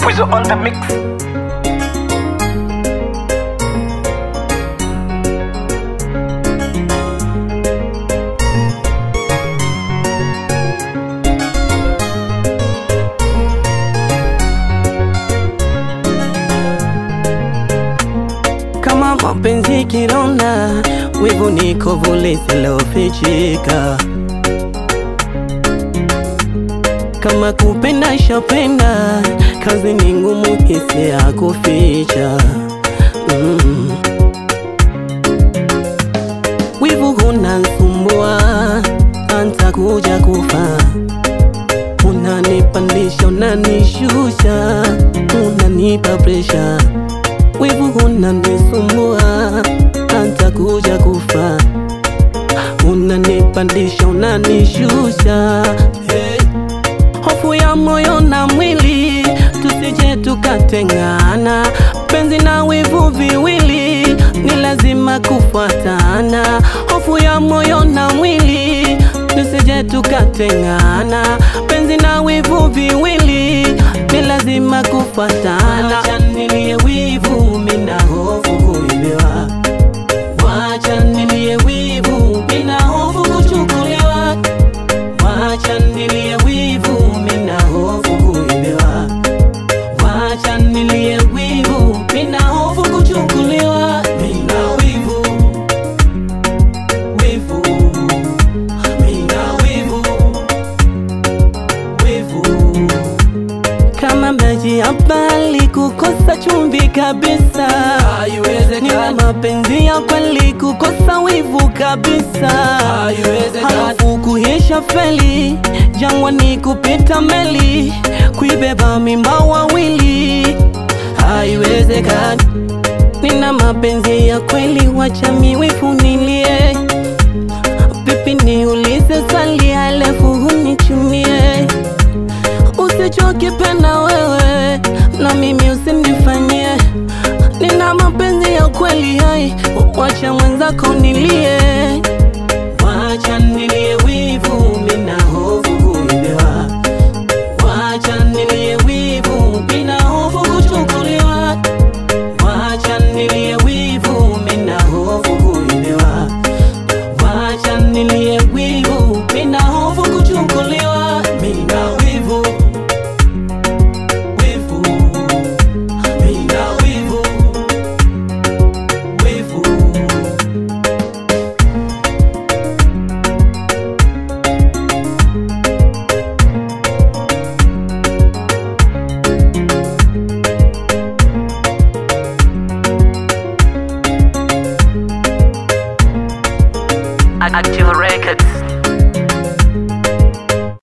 Weezo on the mix. kama mapenzi kilonda, wivu ni kovu lisilofichika. Kama kupenda shapenda, kazi ni ngumu, hisi ya kuficha mm. Wivu hunasumbua, antakuja kufa Unanipandisha, unanishusha, unanipa presha wivu unanisumbua, hata kuja kufa. Unanipandisha, unanishusha, hey. Hofu ya moyo na mwili, tusije tukatengana. Penzi na wivu viwili, ni lazima kufuatana. Hofu ya moyo na mwili, tusije tukatengana. Penzi na wivu viwili, ni lazima kufuatana. Wacha nilie wivu, mina hofu kuibiwa. Wacha nilie wivu, mina hofu kuchukuliwa. Wacha nilie wivu, mina hofu kuibiwa. Wacha nilie wivu, mina hofu kuchukuliwa. Mina wivu, wivu, mina wivu, wivu. Kama maji ya bali kukosa chumvi kabisa, Nina mapenzi ya kweli kukosa wivu kabisa, halafu kuisha feli jangwani kupita meli kuibeba mimba wawili, haiwezekani. Nina mapenzi ya kweli, wacha miwivu nilie, pipi niulize swali halafu hunichumie usichokipenda wewe na mimi usinifanyie. Nina mapenzi ya kweli hai, wacha mwenzako nilie, wacha nilie wivu, mina hofu kuibiwa, wacha nilie wivu, mina hofu kuchukuliwa, wacha nilie wivu, mina hofu kuibiwa, wacha nilie wivu, mina hofu kuchukuliwa, mina wivu wivu, mina wivu, wivu. Active Records.